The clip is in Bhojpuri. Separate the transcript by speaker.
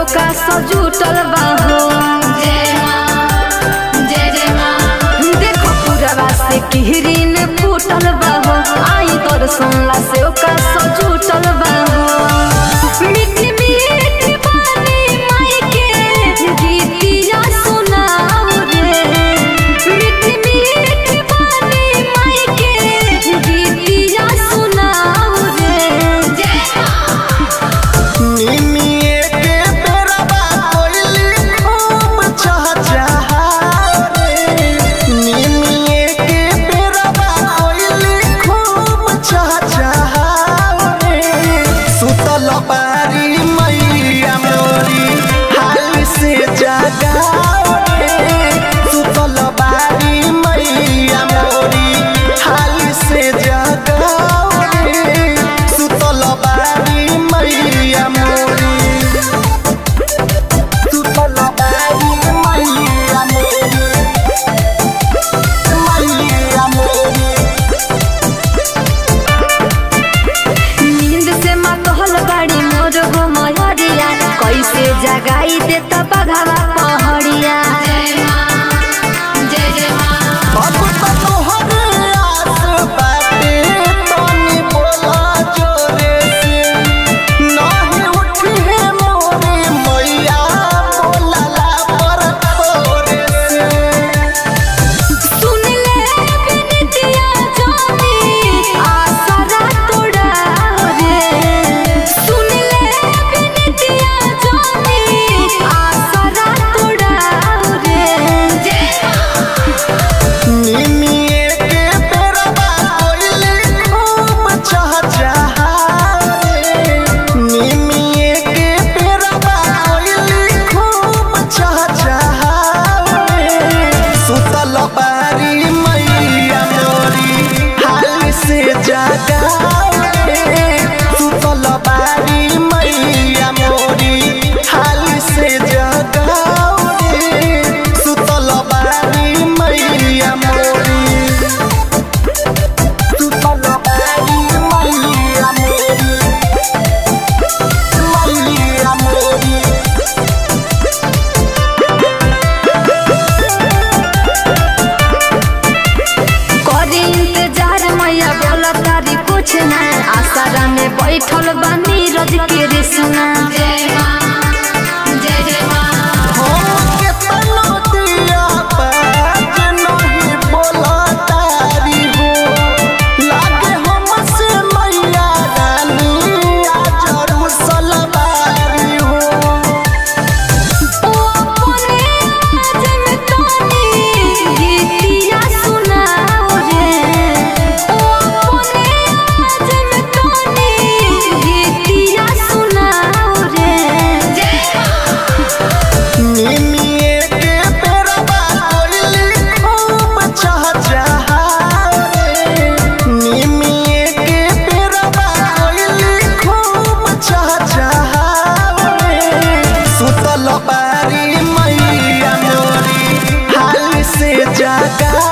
Speaker 1: सेवका सजूटल बाहो
Speaker 2: जय माँ जय जय माँ
Speaker 1: देखो पूरवा से किहरीन फूटल बाहो आई दर्शन ला सेवका सजूटल बाहो मीठी मीठी बानी माई के गीतिया सुनाओ रे मीठी मीठी बानी माई के गीतिया सुनाओ रे
Speaker 2: जय माँ
Speaker 3: निमिये के बेरबा कोइली खूब चहचहा रे निमिये के बेरबा कोइली खूब चहचहा रे सुतल बारी मैया मोरी हाल से जगाओ रे सुतल बारी मैया मोरी हाल से जगाओ रे सुतल बारी मैया मोरी सुतल बारी मैया मोरी मैया मोरी
Speaker 1: नींद से मतहल बाड़ी मोर गो मयरिया कैसे जगाई दे त बघावा पहड़िया
Speaker 2: जय माँ जय जय माँ
Speaker 3: अब तो तोहरे आस बाटे तनी बोला जोरे से नाही उठी है मोरे मैया बोलला पर थोरे से
Speaker 1: सुन ले बिनतिया जानी आसरा तोड़ा रे सुन ले बिनतिया जानी आसरा तोड़ा रे
Speaker 2: जय माँ
Speaker 3: निमिये के बेरबा कोइली खूब चहचहा रे निमिये के बेरबा कोइली खूब चहचहा रे सुतल बारी मैया मोरी हाल से जगाओ रे सुतल बारी मैया मोरी हाल से जगाओ रे सुतल बारी मैया मोरी सुतल बारी मैया मोरी मैया मोरी
Speaker 1: करे इंतजार मैया बोला तारी कुछ ना आसरा में बैठल बानी रज के रे सुना
Speaker 2: जय माँ जय जय माँ
Speaker 3: हमके तनो दिया बाज नहीं बोला तारी हो लागे हमसे मैया रानी आज रुसलबारी हो
Speaker 1: ओ अपने आज में तोनी गीतिया सुनाओ रे ओ अपने आज में तोनी गीतिया सुनाओ रे
Speaker 2: जय माँ
Speaker 3: निमिये के बेरबा कोइली खूब चहचहा रे निमिये के बेरबा कोइली खूब चहचहा रे सुतल बारी मैया मोरी हाल से जगा